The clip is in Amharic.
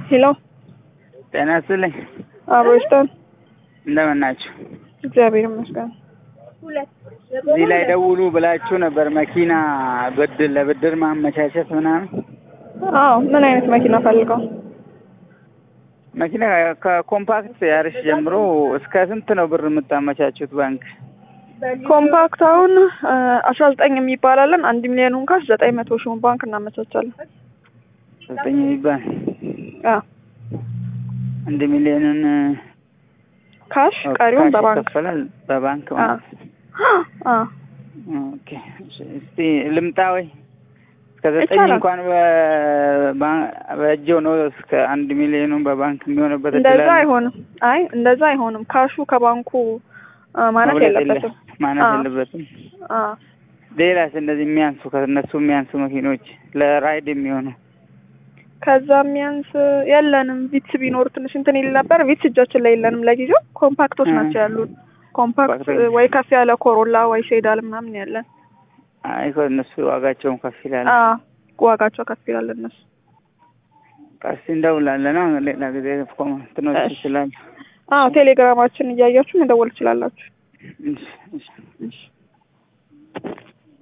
ሄሎ ጤና ይስጥልኝ። አብሮ ይስጠን። እንደምን ናችሁ? እግዚአብሔር ይመስገን። እዚህ ላይ ደውሉ ብላችሁ ነበር መኪና ብድር ለብድር ማመቻቸት ምናምን። አዎ ምን አይነት መኪና ፈልገው? መኪና ከኮምፓክት ያርሽ ጀምሮ እስከ ስንት ነው ብር የምታመቻቹት ባንክ? ኮምፓክት አሁን አስራ ዘጠኝ የሚባላለን አንድ ሚሊዮኑን ካሽ ዘጠኝ መቶ ሺውን ባንክ እናመቻቻለን። ዘጠኝ የሚባል አዎ አንድ ሚሊዮንን ካሽ ቀሪውን ካሽ በባንክ ይከፈላል በባንክ አዎ ማለት ነው። አዎ ኦኬ እሺ፣ እስቲ ልምጣ ወይ እስከ ዘጠኝ ይቻላል። እንኳን በባ- በእጅው ነው እስከ አንድ ሚሊዮኑን በባንክ የሚሆንበት እድል እንደዛ አለ? አይሆንም። አይ እንደዛ አይሆንም። ካሹ ከባንኩ አ፣ ማነስ መብለጥ የለ- የለበትም። ማነስ አዎ። የለበትም። አዎ ሌላስ እንደዚህ የሚያንሱ ከእነሱ የሚያንሱ መኪኖች ለራይድ የሚሆኑ ከዛ የሚያንስ የለንም። ቪትስ ቢኖር ትንሽ እንትን ይል ነበር። ቪትስ እጃችን ላይ የለንም ለጊዜው። ኮምፓክቶች እ። ናቸው ያሉን። ኮምፓክት ኮምፓክቶች። ወይ ከፍ ያለ ኮሮላ ወይ ሴዳል ምናምን ያለን። አይ እነሱ ዋጋቸውን ከፍ ይላል። አዎ ዋጋቸው ከፍ ይላል እነሱ። ቀስ እንደውላለን። አሁን ሌላ ጊዜ ኮመንትኖች እሺ። ይችላሉ። አዎ ቴሌግራማችን እያያችሁ መደወል ትችላላችሁ። እሺ፣ እሺ። እሺ